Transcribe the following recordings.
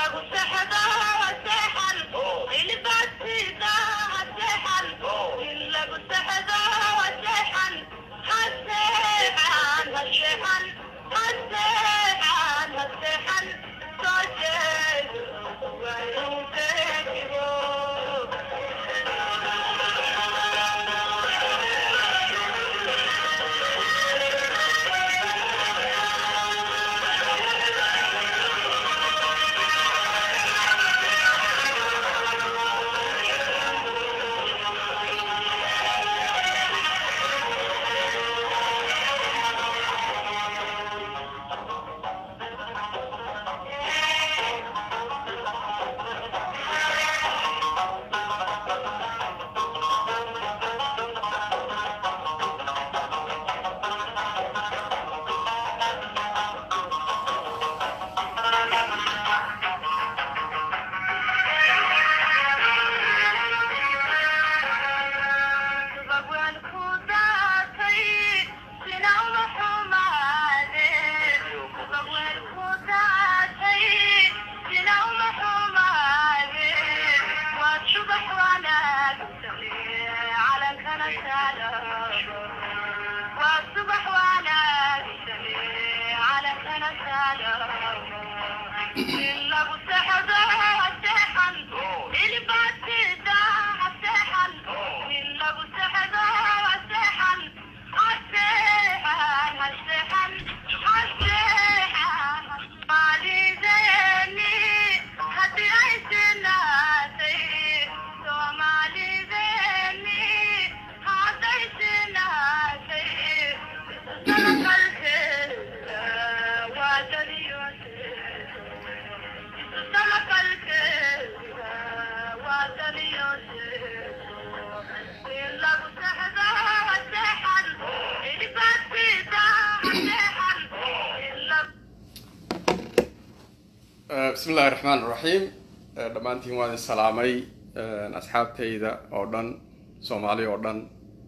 bismi illahi raxmaan raxiim dhammaantiin waan idin salaamay asxaabtayda oo dhan soomaali oo dhan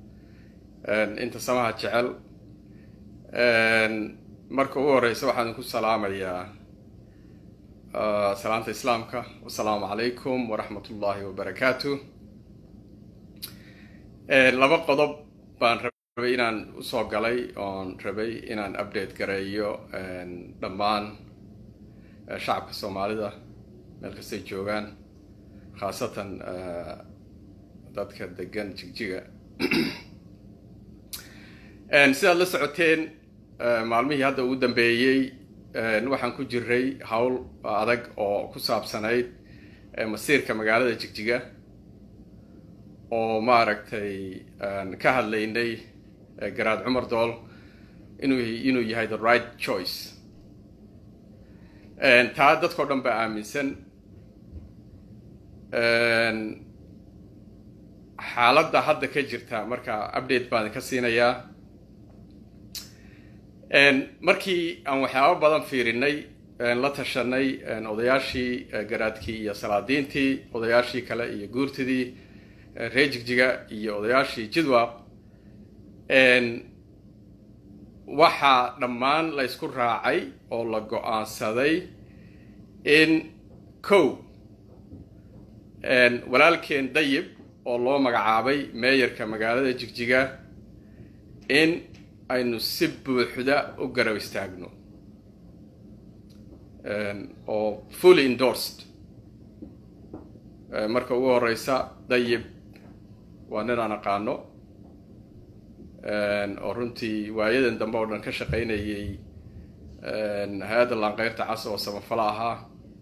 inta samaha jecel marka ugu horeysa waxaan idinku salaamayaa salaamta islaamka wasalaamu calaykum waraxmat ullahi wabarakaatu laba qodob baan rabay inaan usoo galay oon rabay inaan update gareeyo dhammaan shacabka soomaalida meel kastay joogaan khaasatan dadka degan jigjiga sidaad la socoteen maalmihii hadda ugu dambeeyey waxaan ku jiray howl adag oo ku saabsanayd masiirka magaalada jigjiga oo maaragtay ka hadlaynay garaad cumar dool inuu inuu yahay the right choice taa dadkao dhan baa aaminsan xaaladda hadda ka jirta marka update baan ka siinayaa markii aan waxyaabo badan fiirinay la tashanay odayaashii garaadkii iyo salaadiintii odayaashii kale iyo guurtidii reer jigjiga iyo odayaashii jidwaq waxaa dhammaan la ysku raacay oo la go-aansaday in kow walaalkeen dayib oo loo magacaabay meeyarka magaalada jigjiga in aynu si buuxda u garab istaagno oo fully endorsed marka ugu horeysa dayib waa nin aan aqaano oo runtii waayadan dambe oo dhan ka shaqaynayay hay-adda laanqeyrta cas oo samafalo ahaa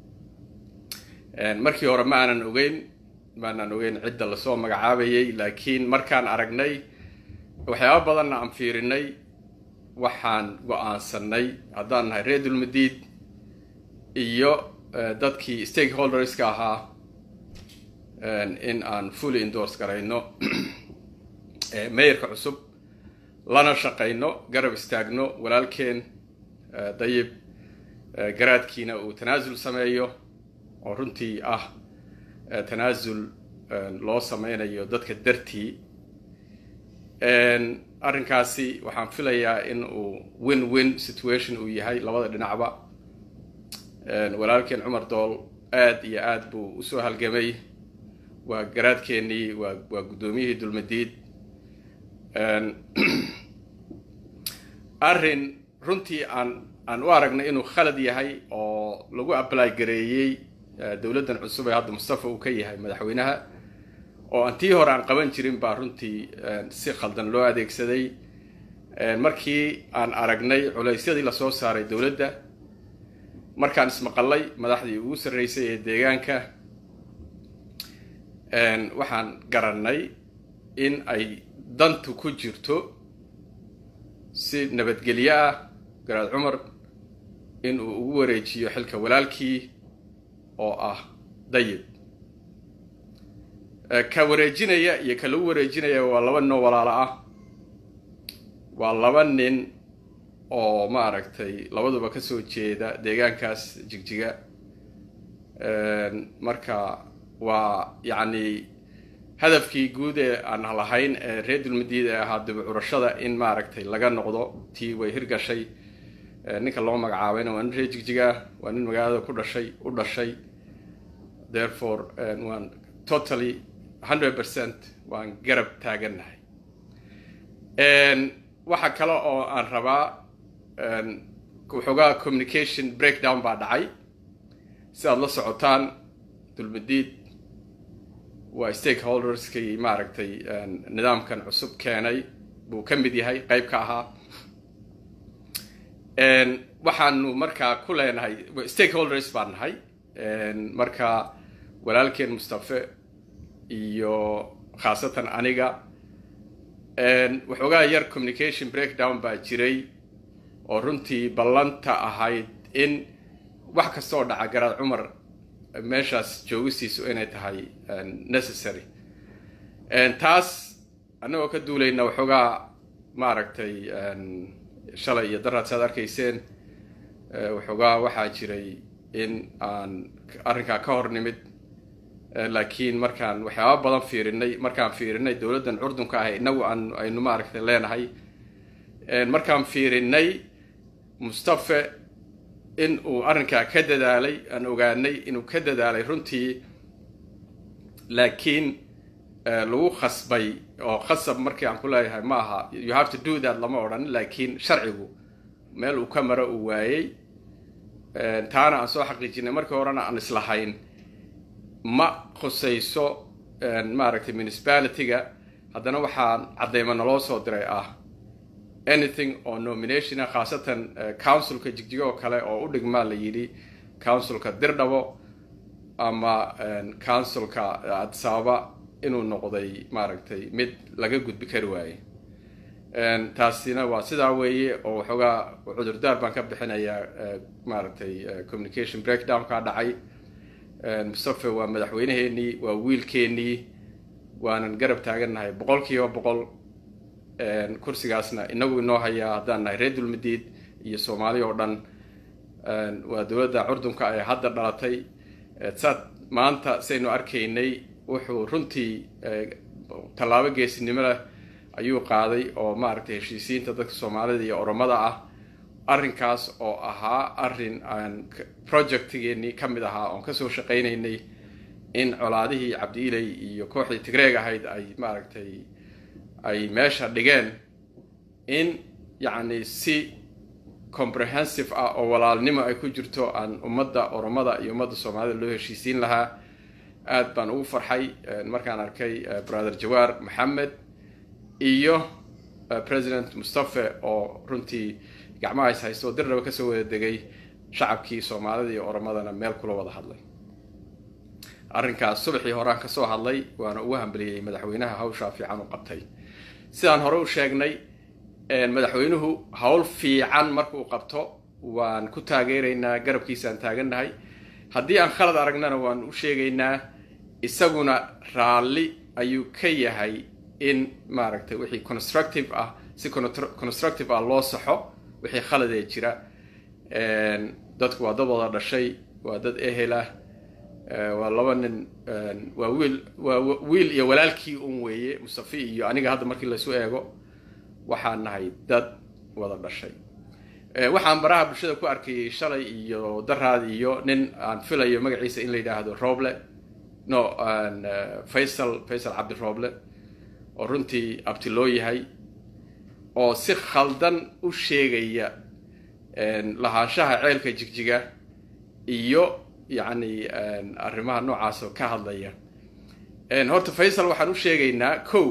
markii hore ma aanan ogeyn ma aanan ogeyn cidda lasoo magacaabayay laakiin markaan aragnay waxyaaba badanna aan fiirinay waxaan go-aansanay haddaan nahay reer dulmadiid iyo dadkii stakeholderska ahaa in aan fully endorse garayno meeyarka cusub lana shaqayno garab istaagno walaalkeen dayib garaadkiina uu tanaasul sameeyo oo runtii ah tanaasul loo sameynayo dadka dartii arrinkaasi waxaan filayaa in uu win win situation uu yahay labada dhinacba walaalkeen cumar dool aada iyo aada buu usoo halgamay waa garaadkeennii waa waa guddoomiyihii dulmadiid arrin runtii aan aan u aragnay inuu khalad yahay oo lagu apply gareeyey dowladdan cusub ee hadda mustafa uu ka yahay madaxweynaha oo aan tii hore aan qaban jirin baa runtii si khaldan loo adeegsaday markii aan aragnay culaysyadii lasoo saaray dowladda markaan ismaqallay madaxdii ugu sarreysay ee deegaanka waxaan garannay in ay dantu ku jirto si nabadgelyo ah garaad cumar in uu ugu wareejiyo xilka walaalkii oo ah dayib ka wareejinaya iyo ka lagu wareejinaya waa laba nin oo walaalo ah waa laba nin oo maaragtay labaduba kasoo jeeda deegaankaas jigjiga marka waa yacni hadafkii guud ee aan lahayn ee reer dulmadiid ee ahaa dib curashada in maaragtay laga noqdo tii way hirgashay ninka loo magacaabayna waa nin reer jigjiga waa nin magaalada ku dhashay u dhashay therefore waan totally hundred percent waan garab taagannahay waxa kale oo aan rabaa waxoogaa communication breakdown baa dhacay si aad la socotaan dulmadiid waa stakeholderskii maaragtay nidaamkan cusub keenay buu ka mid yahay qeyb ka ahaa waxaanu markaa ku leenahay stakeholders baan nahay marka walaalkeen mustafe iyo khaasatan aniga waxoogaa yar communication breakdown baa jiray oo runtii ballanta ahayd in wax kastaoo dhaca garaad cumar meeshaas joogisiisu inay tahay necessary taas annagoo ka duulayna waxoogaa maaragtay shalay iyo daraad saad arkayseen waxoogaa waxaa jiray in aan arrinkaa ka hor nimid laakiin markaan waxyaaba badan fiirinay markaan fiirinay dowladdan curdunka ah inagu aan aynu maaragtay leenahay markaan fiirinay mustafe in uu arrinkaa ka dadaalay aan ogaanay inuu ka dadaalay runtii laakiin lagu khasbay oo khasab markii aan ku leeyahay ma aha you have to do that lama odhan laakiin sharcigu meel uu ka maro uu waayey taana aan soo xaqiijinay markii horena aan islahayn ma khusayso maaragtay municipalityga haddana waxaan caddayma naloo soo diray ah anything oo nominationa khaasatan councilka jigjigo oo kale oo u dhigmaa la yidhi councilka dirdhabo ama councilka adsaaba inuu noqday maaragtay mid laga gudbi kari waaye taasina waa sidaa weeye oo waxoogaa cudurdaar baan ka bixinayaa maaragtay communication breakdownkaa dhacay mustafe waa madaxweyneheenii waa wiilkeenii waanan garab taagannahay boqol kiiba boqol kursigaasna inagu inoo hayaa haddaan nahay reer dulmadiid iyo soomaali oo dhan waa dowladda curdunka ee hadda dhalatay saad maanta saynu arkaynay wuxuu runtii tallaabo geesinimo leh ayuu qaaday oo maaragtay heshiisiinta dadka soomaalida iyo oromada ah arrinkaas oo ahaa arrin aan projectigeenii ka mid ahaa oon kasoo shaqaynaynay in colaadihii cabdiiley iyo kooxdii tigreeg ahayd ay maaragtay ay meesha dhigeen in yacni si comprehensive ah oo walaalnimo ay ku jirto aan ummadda oromada iyo ummadda soomaalida loo heshiisiin lahaa aad baan ugu farxay markaan arkay brother jawaar maxamed iyo president mustafe oo runtii gacmaha is haysto dirnaba kasoo wada degay shacabkii soomaalida iyo oromadana meel kula wada hadlay arrinkaas subaxii horaan kasoo hadlay waana ugu hambaliyey madaxweynaha hawshaa fiican u qabtay sidaan hore u sheegnay madaxweynuhu hawl fiican markuu qabto waan ku taageeraynaa garabkiisaan taagannahay haddii aan khalad aragnana waan u sheegaynaa isaguna raalli ayuu ka yahay in maaragtay wixii constructive ah si constructive ah loo saxo wixii khaladee jira dadku waa dad wada dhashay waa dad ehel ah waa laba nin waa wiil waa wiil iyo walaalkii un weeye mustafi iyo aniga hadda markii laysu eego waxaan nahay dad wada dhashay waxaan baraha bulshada ku arkayay shalay iyo daraad iyo nin aan filayo magaciisa in la yidhaahdo roble no faysal faysal cabdi roble oo runtii abti loo yahay oo si khaldan u sheegaya lahaanshaha ceelka jigjiga iyo yacni arrimaha noocaas oo ka hadlaya horta faysal waxaan u sheegaynaa ko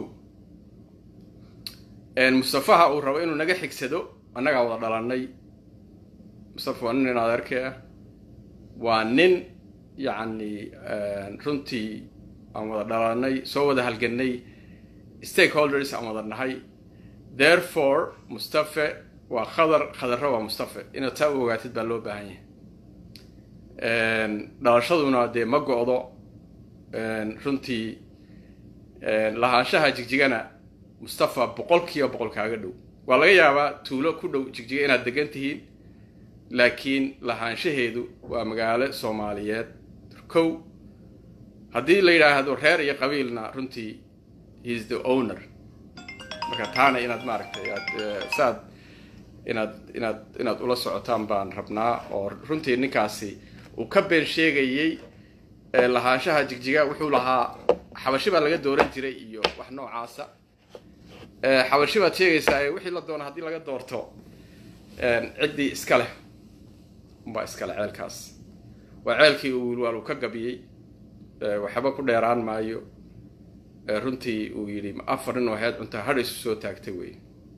mustafaha uu rabo inuu naga xigsado annagaa wada dhalanay mustafa waa nin in adeerkee ah waa nin yacni runtii aan wada dhalanay soo wada halganay stakeholders aan wada nahay therefore mustafe waa khadar khadarro waa mustafe inaad taa u ogaatid baa loo baahan yahay dhalashaduna dee ma go-do runtii lahaanshaha jigjigana mustafa boqol kiiba boqol kaaga dhow waa laga yaabaa tuulo ku dhow jigjiga inaad degan tihiin laakiin lahaanshaheedu waa magaalo soomaaliyeed kow haddii la yidhaahdo reer iyo qabiilna runtii heis the owner marka taana inaad maaragtay aad saad inaad inaad inaad ula socotaan baan rabnaa oo runtii ninkaasi uu ka been sheegayey lahaanshaha jigjiga wuxuu lahaa xabashi baa laga dooran jiray iyo wax noocaasa xabashi baad sheegaysaa wixii la doono haddii laga doorto ciddii iska leh unbaa iska leh ceelkaas waa ceelkii uu wilwaal uu ka gabiyey waxba ku dheeraan maayo runtii uu yidhi afar nin oo heed cuntaa hadh isu soo taagtay wey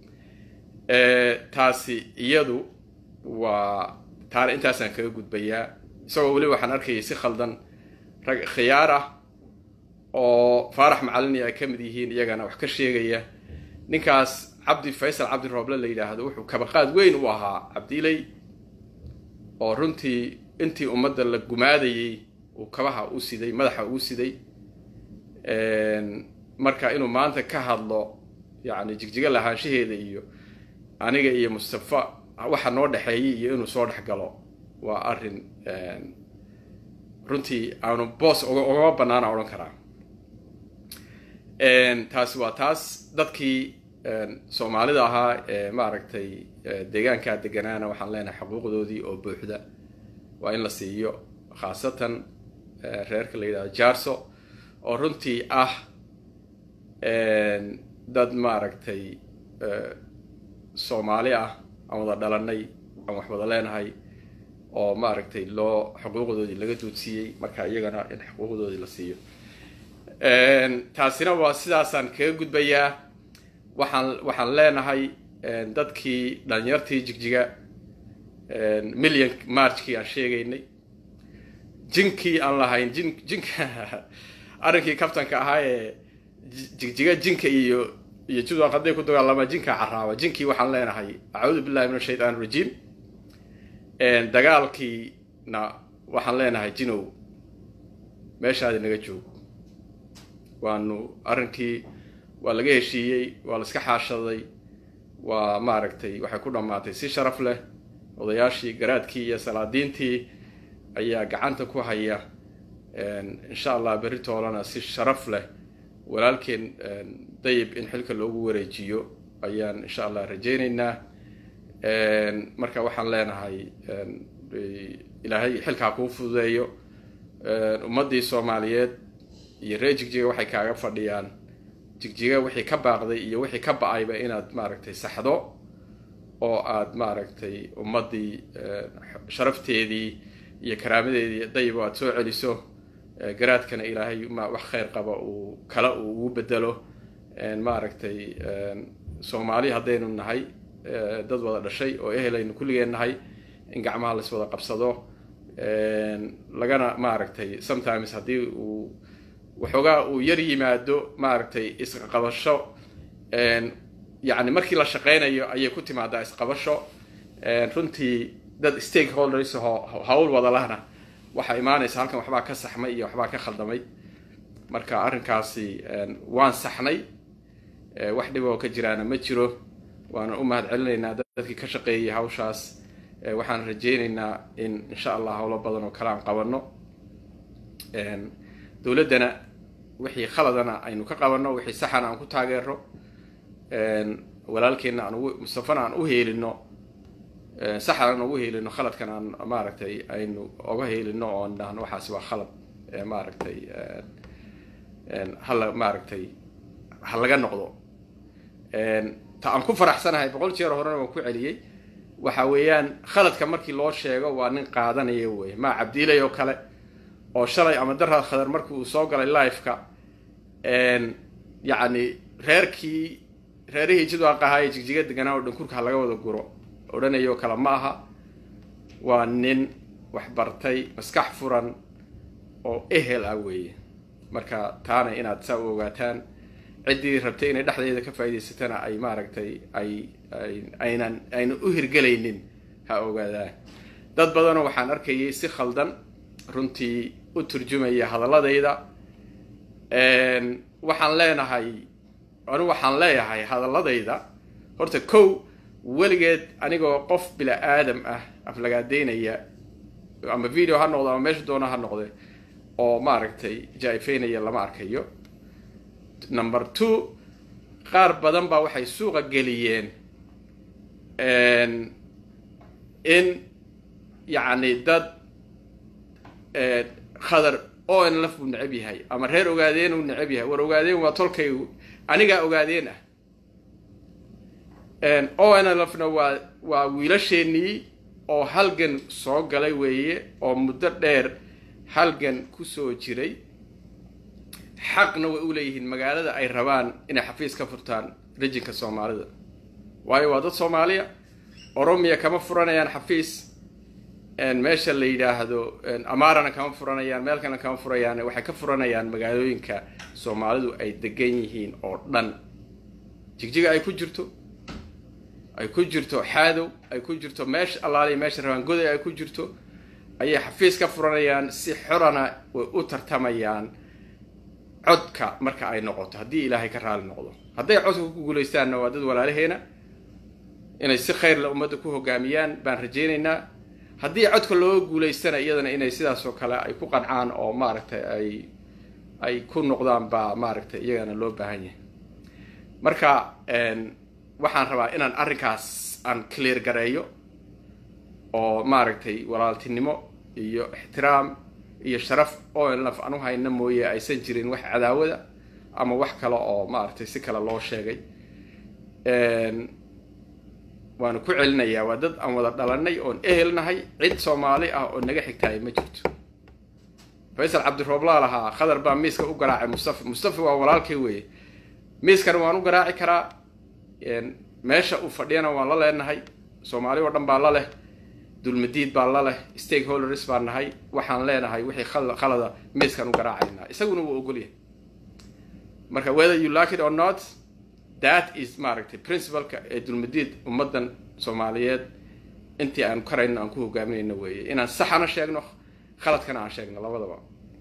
taasi iyadu waa taana intaasaan kaga gudbayaa isagoo weliba waxaan arkayay si khaldan rag khiyaar ah oo faarax macalini ay ka mid yihiin iyagana wax ka sheegaya ninkaas cabdi faysal cabdi rooble la yidhaahdo wuxuu kabaqaad weyn u ahaa cabdiley oo runtii intii ummadda la gumaadayey uu kabaha u siday madaxa uu siday marka inuu maanta ka hadlo yacni jigjiga lahaanshaheeda iyo aniga iyo mustafa waxa noo dhexeeyay iyo inuu soo dhex galo waa arrin runtii aanu boos ugama banaana odhan karaa taasi waa taas dadkii soomaalida ahaa ee maaragtay deegaankaa deganaana waxaan leenahay xuquuqdoodii oo buuxda waa in la siiyo khaasatan reerka la yidhahdo jarso oo runtii ah dad maaragtay soomaali ah aan wada dhalanay aan wax wada leenahay oo maaragtay loo xuquuqdoodii laga duudsiiyey marka iyagana in xuquuqdoodii la siiyo taasina waa sidaasaan kaga gudbayaa waxaan waxaan leenahay dadkii dhalinyartii jigjiga million marchkii aan sheegaynay jinkii aan lahayn jin jinka arrinkii kabtanka ahaa ee jigjiga jinka iyo iyo judwaq hadday ku dagaalamaa jinka caraaba jinkii waxaan leenahay acuudu billahi min ashaytaan rajiim dagaalkiina waxaan leenahay jinow meeshaadi naga joog waanu arrinkii waa laga heshiiyey waa la iska xaashaday waa maaragtay waxay ku dhammaatay si sharaf leh odayaashii garaadkii iyo salaadiintii ayaa gacanta ku haya insha allah berri toolana si sharaf leh walaalkeen dayib in xilka loogu wareejiyo ayaan insha allah rajaynaynaa marka waxaan leenahay ilaahay xilkaa kuu fududeeyo ummaddii soomaaliyeed iyo reer jigjiga waxay kaaga fadhiyaan jigjiga wixii ka baaqday iyo wixii ka ba-ayba inaad maaragtay saxdo oo aad maaragtay ummaddii sharafteedii iyo karaamadeedii dayib aad soo celiso garaadkana ilaahay wax kheyr qaba uu kale uu ugu bedelo maaragtay soomaali haddaynu nahay dad wada dhashay oo ehelaynu kulligeen nahay in gacmaha lais wada qabsado lagana maaragtay sometimes haddii uu waxoogaa uu yar yimaado maaragtay isqabasho yacni markii la shaqeynayo ayay ku timaadaa isqabasho runtii dad stakeholders oo hawl wada lahna waxaa imaanaysa halkan waxbaa ka saxmay iyo waxbaa ka khaldamay marka arrinkaasi waan saxnay wax dhib oo ka jiraana ma jiro waana u mahad celinaynaa dadkii ka shaqeeyay hawshaas waxaan rajaynaynaa in insha allah howlo badan oo kale aan qabanno dowladdana wixii khaladana aynu ka qabanno wixii saxana aan ku taageero walaalkeenna aan ugu mustafana aan u heelino saxan ugu helino khaladkan aan maaragtay aynu oga helino oon dhahno waxaasi waa khalad maaragtay hala maaragtay ha laga noqdo ta aan ku faraxsanahay boqol jeer horena waan ku celiyey waxa weeyaan khaladka markii loo sheego waa nin qaadanaya wey maa cabdiilay oo kale oo shalay ama daraad khadar markii uu soo galay liveka yacni reerkii reerihii jidwaaq ahaa ee jigjiga deganaa oo dhankurka ha laga wada guro odhanayoo kale ma aha waa nin waxbartay maskax furan oo ehel ah weeye marka taana inaad saa u ogaataan ciddii rabtay inay dhexdeeda ka faa'idaysatana ay maaragtay ay aynan aynan u hirgelaynin ha ogaadaan dad badanoo waxaan arkayay si khaldan runtii u turjumaya hadaladayda waxaan leenahay anigu waxaan leeyahay hadaladayda horta kow weligeed anigoo qof bila aadam ah aflagaadeynaya ama video ha noqdo ama meesha doona ha noqde oo maaragtay jaaifeynaya lama arkayo number two qaar badan baa waxay suuqa geliyeen in yacni dad khadar o n laf buu necab yahay ama reer ogaadeen uu necab yahay war ogaadeen waa tolkaygu anigaa ogaadeen ah o n lfna waa waa wiilasheenii oo halgan soo galay weeye oo muddo dheer halgan kusoo jiray xaqna way u leeyihiin magaalada ay rabaan inay xafiis ka furtaan rijinka soomaalida waayo waa dad soomaaliya oromiya kama furanayaan xafiis meesha la yidhaahdo amarana kama furanayaan meel kalena kama furayaan waxay ka furanayaan magaalooyinka soomaalidu ay degan yihiin oo dhan jigjiga ay ku jirto ay ku jirto xaadow ay ku jirto meesha allaaliya meesha rabaan goday ay ku jirto ayay xafiis ka furanayaan si xorana way u tartamayaan codka marka ay noqoto haddii ilaahay ka raali noqdo hadday codka ku guulaystaanna waa dad walaalaheena inay si khayrla ummadda ku hogaamiyaan baan rajaynaynaa haddii codka looga guulaystana iyadana inay sidaas oo kale ay ku qancaan oo maaragtay ay ay ku noqdaan baa maaragtay iyagana loo baahan yahay marka waxaan rabaa inaan arrinkaas aan clear gareeyo oo maaragtay walaaltinimo iyo ixtiraam iyo sharaf oo laf anu hayna mooye aysan jirin wax cadaawada ama wax kale oo maaragtay si kale loo sheegay waanu ku celinayaa waa dad aan wada dhalanay oon ehelnahay cid soomaali ah oo naga xigtaay ma jirto faysal cabdirooblaa lahaa khadar baa miiska u garaacay mustafa mustafa waa walaalkay weeye miiskana waan u garaaci karaa meesha uu fadhiyana waan la leenahay soomaali oo dhan baa la leh dulmadiid baa la leh stakeholders baan nahay waxaan leenahay wixii khalada miiskan u garaacaynaa isaguna wuu ogolyahay marka whether you like it or not that is maaragtay principalka ee dulmadiid ummaddan soomaaliyeed intii aan karayno aan ku hogaaminayno weeye inaan saxana sheegno khaladkana aan sheegno labadaba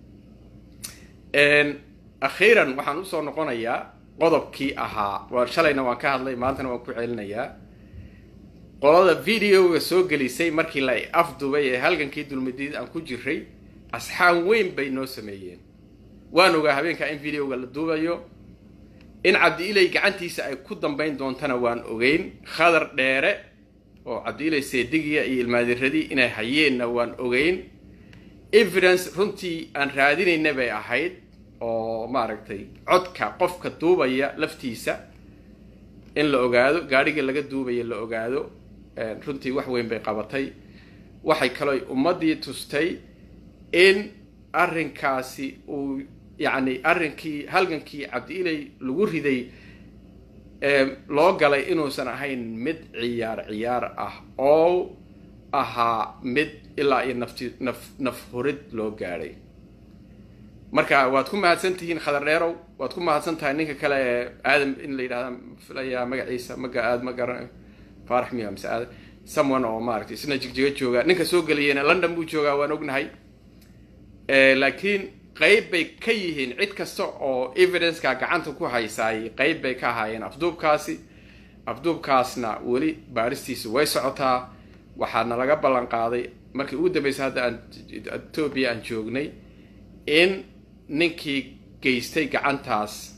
akhiiran waxaan usoo noqonayaa qodobkii ahaa waa shalayna waan ka hadlay maantana waan ku celinayaa qolada videoga soo gelisay markii la afdubay ee halgankii dulmadiid aan ku jiray asxaan weyn bay noo sameeyeen waan ogaa habeenkaa in videoga la duubayo in cabdi-ilay gacantiisa ay ku dambayn doontana waan ogeyn khadar dheere oo cabdi-ilay seedigiya iyo ilmaadiradii inay hayeenna waan ogeyn evidence runtii aan raadinayna bay ahayd oo maaragtay codka qofka duubaya laftiisa in la ogaado gaadhiga laga duubaya la ogaado runtii wax weyn bay qabatay waxay kaloo ummaddii tustay in arrinkaasi uu yacni arrinkii halgankii cabdi-ilay lagu riday loo galay inuusan ahayn mid ciyaar ciyaar ah oo ahaa mid ilaa iyo nafti naf naf hurid loo gaadhay marka waad ku mahadsan tihiin khadar dheerow waad ku mahadsan tahay ninka kale ee aadam in la yidhahda filayaa magaciisa maga aad ma garan faarax miya mise aadam someone oo maaragtay isna jigjiga jooga ninka soo geliyena london buu joogaa waan ognahay laakiin qayb bay ka yihiin cid kasta oo evidenceka gacanta ku haysaay qayb bay ka ahaayeen afduubkaasi afduubkaasna weli baaristiisu way socotaa waxaana laga ballan qaaday markii ugu dambeysay hadda aan etoobiya aan joognay in ninkii geystay gacantaas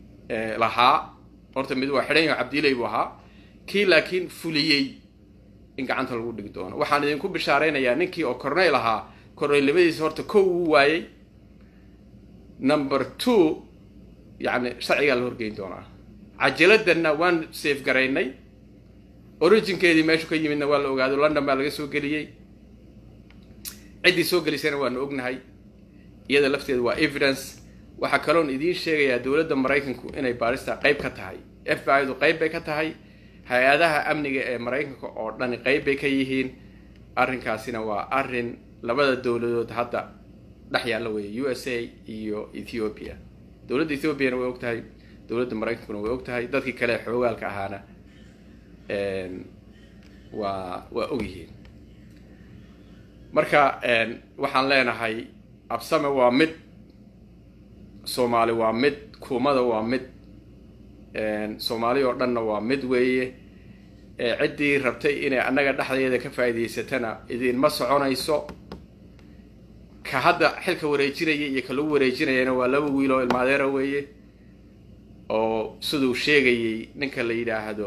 lahaa horta mid waa xidhan yaho cabdiilay buu ahaa kii laakiin fuliyey in gacanta lagu dhigi doono waxaan idinku bishaaraynayaa ninkii oo corneyl ahaa corneylnimadiisa horta kow uu waayey number two yacni sharcigaa la horgeyn doonaa cajaladana waan safe garaynay originkeedii meeshu ka yimidna waa la ogaado london baa laga soo geliyey ciddii soo gelisayna waanu ognahay iyada lafteeda waa evidence waxaa kaloon idiin sheegayaa dowladda maraykanku inay baarista qayb ka tahay f b i du qayb bay ka tahay hay-adaha amniga ee maraykanka oo dhani qayb bay ka yihiin arrinkaasina waa arrin labada dowladood hadda dhex yaalla weeye u s a iyo ethiopia dowladda ethiopiana way og tahay dowladda maraykankuna way og tahay dadkii kale xoogaalka ahaana waa waa og yihiin marka waxaan leenahay absame waa mid soomaali waa mid kuumada waa mid soomaali oo dhanna waa mid weeye ciddii rabtay inay annaga dhexdeeda ka faa'iidaysatana idinma soconayso ka hadda xilka wareejinaya iyo ka lagu wareejinayana waa laba wiil oo ilmaadeera weeye oo siduu sheegayay ninka la yidhaahdo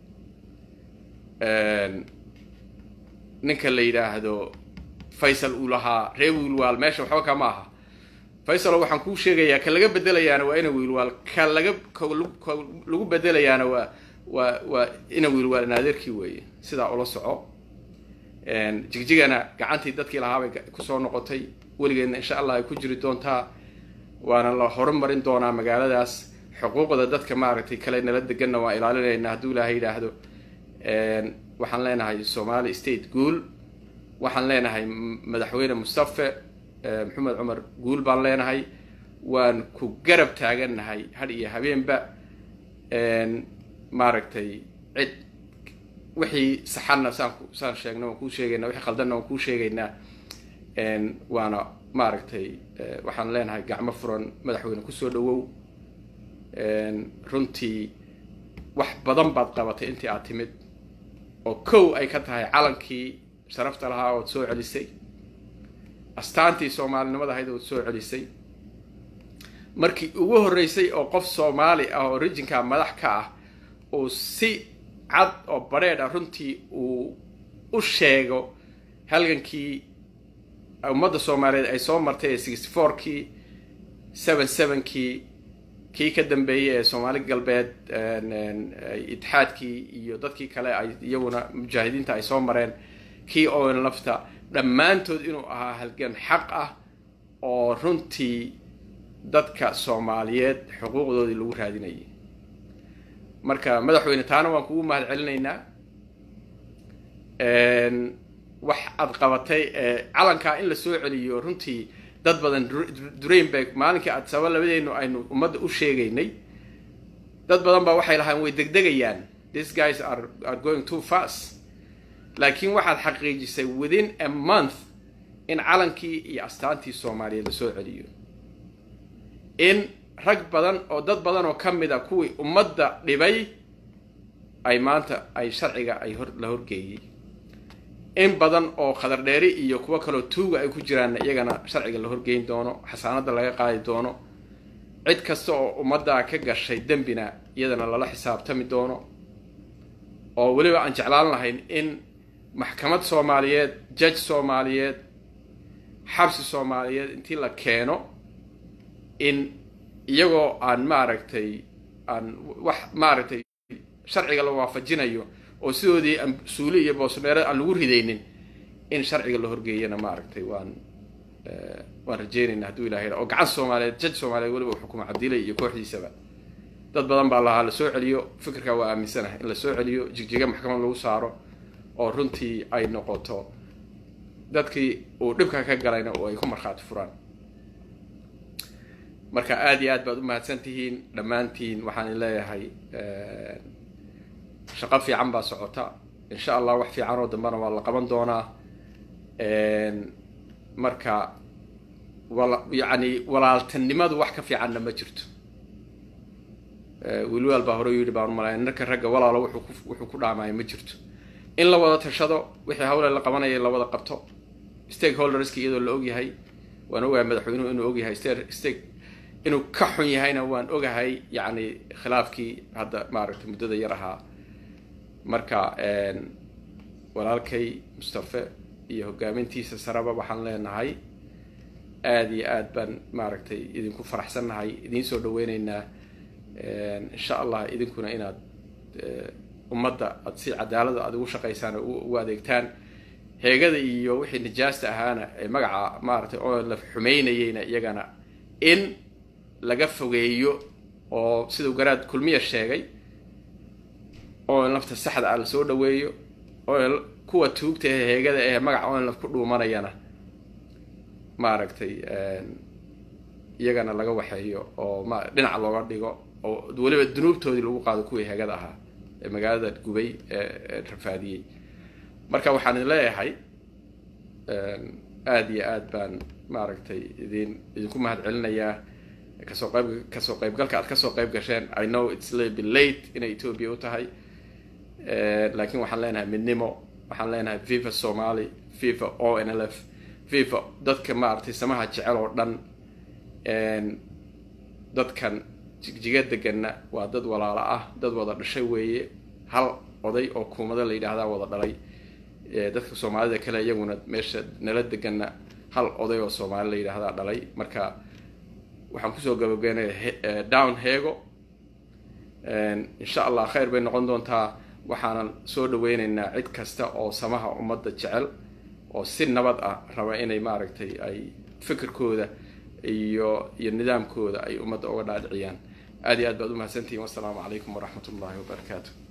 ninka la yidhaahdo faysal uu lahaa ree wiilwaal meesha waxba kama aha faysalo waxaan kuu sheegayaa ka laga bedelayaana waa ina wiilwaal ka laga ka lagu bedelayaana waa waa waa ina wiilwaal naadeerkii weeye sidaa ula soco jigjigana gacantii dadkii lahaabay kusoo noqotay weligeedna insha allah ay ku jiri doontaa waana la horumarin doonaa magaaladaas xuquuqda dadka maaragtay kale nala deganna waan ilaalinaynaa hadduu ilaahay yidhaahdo waxaan leenahay somali state guul waxaan leenahay madaxweyne mustafe maxamed cumar guul baan leenahay waan ku garab taagannahay had iyo habeenba maaragtay cid wixii saxanna saan saan sheegna waan kuu sheegaynaa wixii khaldanna waan kuu sheegaynaa waana maaragtay waxaan leenahay gacmo furan madaxweyne kusoo dhawow runtii wax badan baad qabatay intii aad timid oo kow ay ka tahay calankii sharafta lahaa ood soo celisay astaantii soomaalinimada ahayd ood soo celisay markii ugu horreysay oo qof soomaali ah oo rijinka madax ka ah uu si cad oo badrheedh ah runtii uu u sheego halgankii ummadda soomaaliyeed ay soo martay ee sixty fourkii seven sevenkii kii ka dambeeyey ee soomaali galbeed itixaadkii iyo dadkii kale ay iyaguna mujaahidiinta ay soo mareen kii owen lafta dhammaantood inuu ahaa halgan xaq ah oo runtii dadka soomaaliyeed xuquuqdoodii lagu raadinayay marka madaxweyne taana waan kugu mahad celinaynaa wax aad qabatay calankaa in la soo celiyo runtii dad badan durayn bay maalinkii aad saba labadeenu aynu ummadda u sheegaynay dad badan baa waxay lahaan way degdegayaan these guys are are going too fast laakiin waxaad xaqiijisay within a month in calankii iyo astaantii soomaaliyeed la soo celiyo in rag badan oo dad badan oo ka mid a kuwii ummadda dhibay ay maanta ay sharciga ay hor la horgeeyey in badan oo khadar dheeri iyo kuwo kaloo tuuga ay ku jiraanna iyagana sharciga la horgeyn doono xasaanadda laga qaadi doono cid kasta oo ummaddaa ka gashay dembina iyadana lala xisaabtami doono oo weliba aan jeclaan lahayn in maxkamad soomaaliyeed judge soomaaliyeed xabsi soomaaliyeed intii la keeno in iyagoo aan maaragtay aan wax maaragtay sharciga la waafajinayo oo sidoodii suuli iyo boosneere aan lagu ridaynin in sharciga la horgeeyana maaragtay waan waan rajeynayna hadduu ilahay oo gacan soomaaliyeed jaj soomaaliyeed weliba uu xukumo cabdilay iyo kooxdiisaba dad badan baa lahaa lasoo celiyo fikirkaa waa aaminsanahay in lasoo celiyo jigjiga maxkamad lagu saaro oo runtii ay noqoto dadkii uu dhibka ka galayna oo ay ku markhaati furaan marka aada iyo aad baad u mahadsan tihiin dhammaantiin waxaan leeyahay shaqo fiican baa socota insha allah wax fiican oo dambena waa la qaban doonaa marka wala yacni walaaltanimadu wax ka fiicanna ma jirto wiilwaal baa hore yidhi baan malay narka ragga walaalo wuxuu ku wuxuu ku dhaamaya ma jirto in la wada tashado wixii hawle la qabanaya in la wada qabto stakeholderski iyadoo la ogyahay waan ogahay madaxweynuhu inuu ogyahay stake inuu ka xun yahayna waan ogahay yacni khilaafkii hadda maaragtay muddada yar ahaa marka walaalkay mustafe iyo hogaamintiisa saraba waxaan leenahay aada iyo aad baan maaragtay idinku faraxsannahay idiin soo dhaweyneynaa insha allah idinkuna inaad ummadda aad si cadaalada aad ugu shaqaysaan oo ugu adeegtaan heegada iyo wixii nijaasta ahaana ee magaca maaragtay oo la xumeynayeyna iyagana in laga fogeeyo oo siduu garaad kulmiya sheegay oo lafta saxda ah lasoo dhaweeyo oo kuwa tuugta ee heegada ee magaca onlaf ku dhuumanayana maaragtay iyagana laga waxeeyo oo ma dhinaca looga dhigo oo weliba dunuubtoodii lagu qaado kuwii heegada ahaa ee magaalada gubay ee rafaadiyey marka waxaan idin leeyahay aada iyo aad baan maaragtay idin idinku mahad celinayaa kasoo qayb kasoo qaybgalka aad kasoo qayb gasheen i know it's little bit late inay ethoobia u tahay laakiin waxaan leenahay midnimo waxaan leenahay viva somali viva o n l f viva dadka maaragtay samaha jecel oo dhan dadkan jigjiga deganna waa dad walaalo ah dad wada dhashay weeye hal oday oo kuumada la yidhaahdaa wada dhalay dadka soomaalida kale iyaguna meesha nala deganna hal oday oo soomaali la yidhaahdaa dhalay marka waxaan kusoo gabagabeynaya down heego insha allah khayr bay noqon doontaa waxaanan soo dhaweyneynaa cid kasta oo samaha ummadda jecel oo si nabad ah raba inay maaragtay ay fikirkooda iyo iyo nidaamkooda ay ummadda uga dhaadhiciyaan aad iyo aad baad umahadsantihiin wassalaamu calaykum waraxmat ullahi wabarakaatu